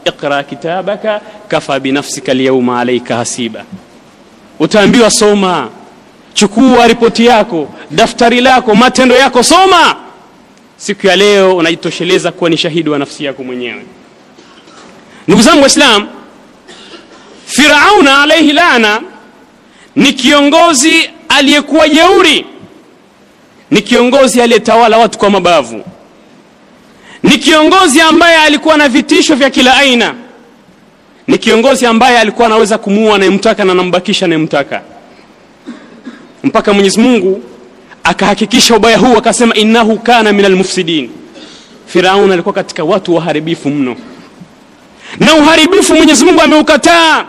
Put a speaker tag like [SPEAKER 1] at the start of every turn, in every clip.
[SPEAKER 1] iqra kitabaka kafa binafsika lyauma alaika hasiba utaambiwa soma chukua ripoti yako daftari lako matendo yako soma siku ya leo unajitosheleza kuwa ni shahidi wa nafsi yako mwenyewe ndugu zangu waislam firauna alaihi lana ni kiongozi aliyekuwa jeuri ni kiongozi aliyetawala watu kwa mabavu ni kiongozi ambaye alikuwa na vitisho vya kila aina ni kiongozi ambaye alikuwa anaweza kumuua anayemtaka na anambakisha anayemtaka mpaka mwenyezi mungu akahakikisha ubaya huu akasema innahu kana min almufsidin firaun alikuwa katika watu waharibifu mno na uharibifu mwenyezi mungu ameukataa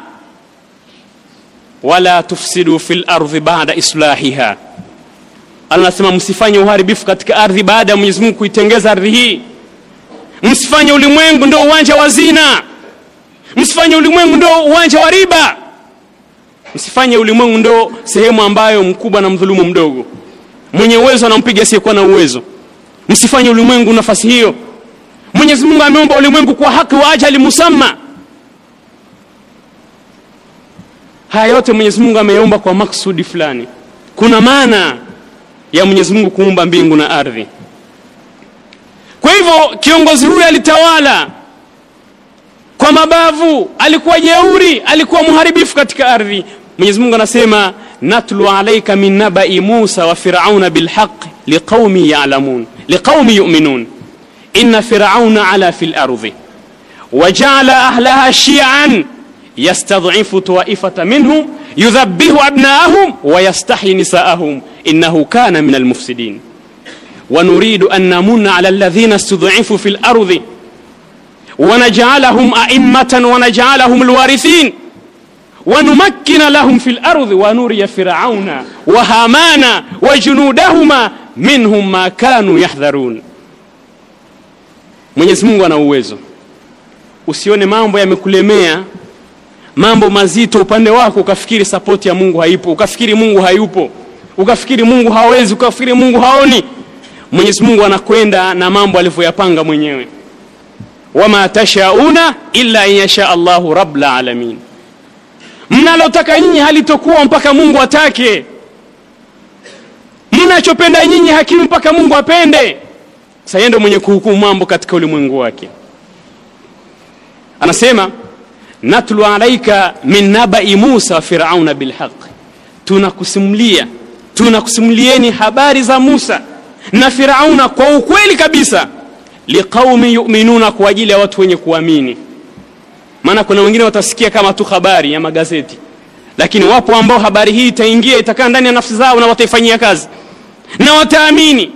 [SPEAKER 1] wala tufsidu fi lardhi bada islahiha anasema msifanye uharibifu katika ardhi baada ya mwenyezi mungu kuitengeza ardhi hii msifanye ulimwengu ndo uwanja wa zina msifanye ulimwengu ndo uwanja wa riba msifanye ulimwengu ndo sehemu ambayo mkubwa na mdhulumu mdogo mwenye uwezo anampiga asiyekuwa na uwezo msifanye ulimwengu nafasi hiyo mwenyezi mungu ameumba ulimwengu kwa haki wa ajali musamma haya yote mwenyezi mungu ameyaumba kwa maksudi fulani kuna maana ya mwenyezi mungu kuumba mbingu na ardhi kwa hivyo kiongozi huyu alitawala kwa mabavu alikuwa jeuri alikuwa mharibifu katika ardhi mwenyezi mungu anasema natlu alaika min nabai musa wa firauna bilhaq liqaumi yalamun liqaumi yuminun ina firauna ala fi lardhi wajaala ahlaha shian yastadhifu taifata minhum yudhabihu abnaahum wayastahi nisaahum innahu kana min almufsidin ونريد أن نمن على الذين استضعفوا في الأرض ونجعلهم أئمة ونجعلهم الوارثين ونمكن لهم في الأرض ونري فرعون وهامان وجنودهما منهم ما كانوا يحذرون Mwenyezi Mungu ana uwezo. Usione mambo yamekulemea, mambo mazito upande wako, ukafikiri sapoti ya Mungu haipo, ukafikiri Mungu hayupo, ukafikiri Mungu hawezi, ukafikiri Mungu haoni. Mwenyezi Mungu anakwenda na mambo alivyoyapanga mwenyewe. Wama tashauna illa an yasha Allahu rabbul alamin, mnalotaka nyinyi halitokuwa mpaka Mungu atake. Mnachopenda nyinyi hakiwi mpaka Mungu apende. Sasa yeye ndio mwenye kuhukumu mambo katika ulimwengu wake. Anasema natlu alaika min nabai Musa wa firauna bilhaq, tunakusimulia tunakusimulieni habari za Musa na Firauna kwa ukweli kabisa, liqaumi yuminuna, kwa ajili ya watu wenye kuamini. Maana kuna wengine watasikia kama tu habari ya magazeti, lakini wapo ambao habari hii itaingia itakaa ndani ya nafsi zao na wataifanyia kazi na wataamini.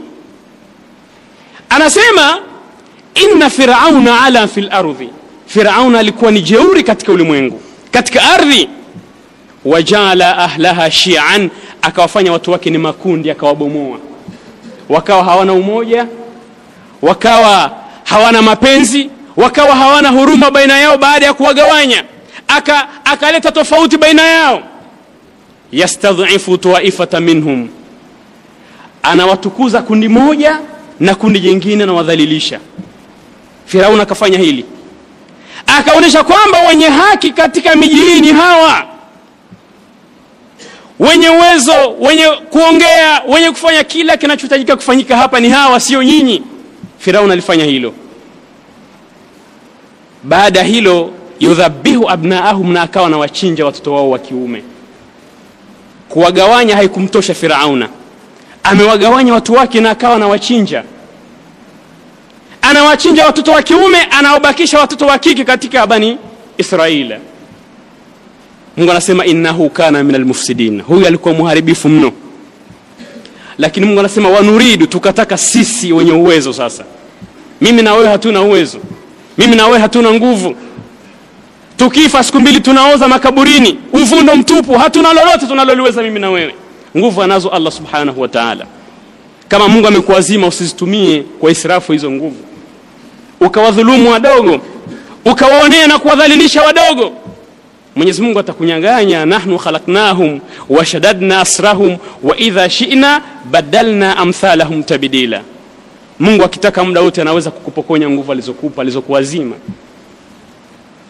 [SPEAKER 1] Anasema inna firauna ala fi lardhi, Firauna alikuwa ni jeuri katika ulimwengu, katika ardhi. Wajaala ahlaha shian, akawafanya watu wake ni makundi, akawabomoa wakawa hawana umoja, wakawa hawana mapenzi, wakawa hawana huruma baina yao. Baada ya kuwagawanya, aka akaleta tofauti baina yao. Yastadhifu taifata minhum, anawatukuza kundi moja na kundi jingine anawadhalilisha. Firauni akafanya hili, akaonyesha kwamba wenye haki katika miji hii ni hawa wenye uwezo, wenye kuongea, wenye kufanya kila kinachohitajika kufanyika hapa ni hawa, sio nyinyi. Firaun alifanya hilo. Baada ya hilo, yudhabihu abnaahum, na akawa na wachinja watoto wao wa kiume. Kuwagawanya haikumtosha Firauna, amewagawanya watu wake na akawa na wachinja, anawachinja watoto wa kiume, anaobakisha watoto wa kike katika Bani Israila. Mungu anasema innahu kana min almufsidin, huyu alikuwa muharibifu mno. Lakini Mungu anasema wanuridu, tukataka sisi wenye uwezo sasa. Mimi na wewe hatuna uwezo, mimi na wewe hatuna nguvu. Tukifa siku mbili tunaoza makaburini, uvundo mtupu, hatuna lolote tunaloliweza mimi na wewe. Nguvu anazo Allah subhanahu wa ta'ala. Kama Mungu amekuazima usizitumie kwa israfu hizo nguvu, ukawadhulumu wadogo, ukawaonea na kuwadhalilisha wadogo Mwenyezi Mungu atakunyang'anya, nahnu khalaqnahum wa shadadna asrahum wa idha shi'na badalna amthalahum tabdila. Mungu akitaka muda wote anaweza kukupokonya nguvu alizokupa alizokuwazima.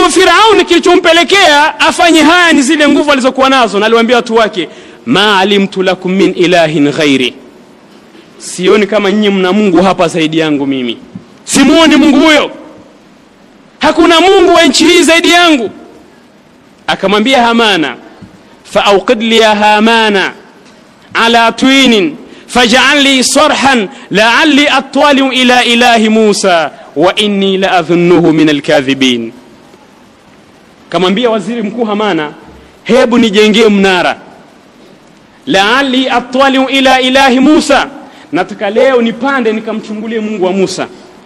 [SPEAKER 1] kwa firauni kilichompelekea afanye haya ni zile nguvu alizokuwa nazo na aliwaambia watu wake ma alimtu lakum min ilahin ghairi sioni kama nyinyi mna mungu hapa zaidi yangu mimi simuoni mungu huyo hakuna mungu wa nchi hii zaidi yangu akamwambia hamana faaukid li ya hamana ala twinin fajal li sarhan laali attaliu ila ilahi musa wa inni la adhunnuhu min alkadhibin kamwambia waziri mkuu hamana hebu nijengee mnara laali attaliu ila ilahi musa nataka leo nipande nikamchungulie mungu wa musa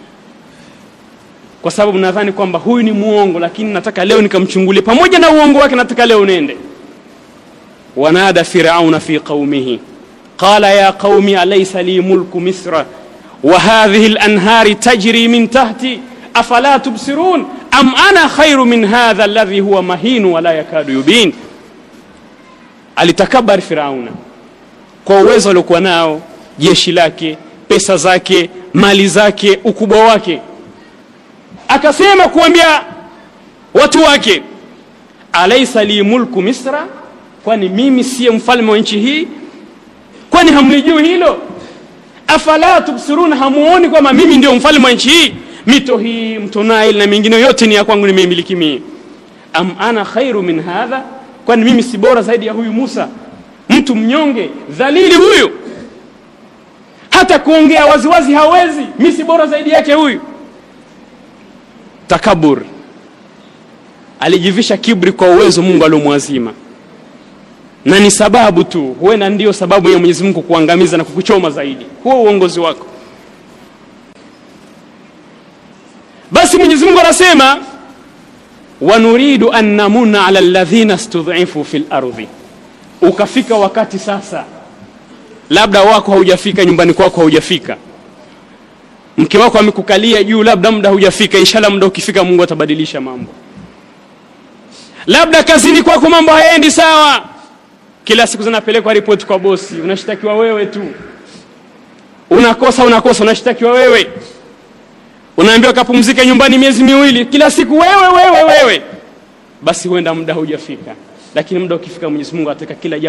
[SPEAKER 1] kwa sababu nadhani kwamba huyu ni muongo lakini nataka leo nikamchungulie pamoja na uongo wake nataka leo nende wanada firauna fi qaumihi qala ya qaumi alaysa li mulku misra wa hadhihi lanhari tajri min tahti afala tubsirun am ana khairu min hadha alladhi huwa mahinu wala yakadu yubin alitakabari firauna kwa uwezo aliokuwa nao jeshi lake pesa zake mali zake ukubwa wake akasema kuambia watu wake alaisa li mulku misra kwani mimi siye mfalme wa nchi hii kwani hamlijui hilo afala tubsirun hamuoni kwamba mimi ndio mfalme wa nchi hii mito hii mto Nile na mingine yote ni ya kwangu nimeimiliki mimi am ana khairu min hadha kwani mimi si bora zaidi ya huyu Musa mtu mnyonge dhalili huyu hata kuongea waziwazi hawezi mi si bora zaidi yake huyu takabur alijivisha kibri kwa uwezo mungu aliomwazima na ni sababu tu huenda ndiyo sababu ya mwenyezi mungu kuangamiza na kukuchoma zaidi huo uongozi wako basi mwenyezi mungu anasema wanuridu an namuna ala ladhina studhifu fi lardhi ukafika wakati sasa labda wako haujafika nyumbani kwako haujafika mke wako amekukalia juu labda muda hujafika inshallah muda ukifika mungu atabadilisha mambo labda kazini kwako mambo hayaendi sawa kila siku zinapelekwa ripoti kwa bosi unashtakiwa wewe tu unakosa unakosa unashtakiwa wewe unaambiwa kapumzike nyumbani miezi miwili kila siku wewe wewe wewe basi huenda muda hujafika lakini muda ukifika mwenyezi mungu ataweka kila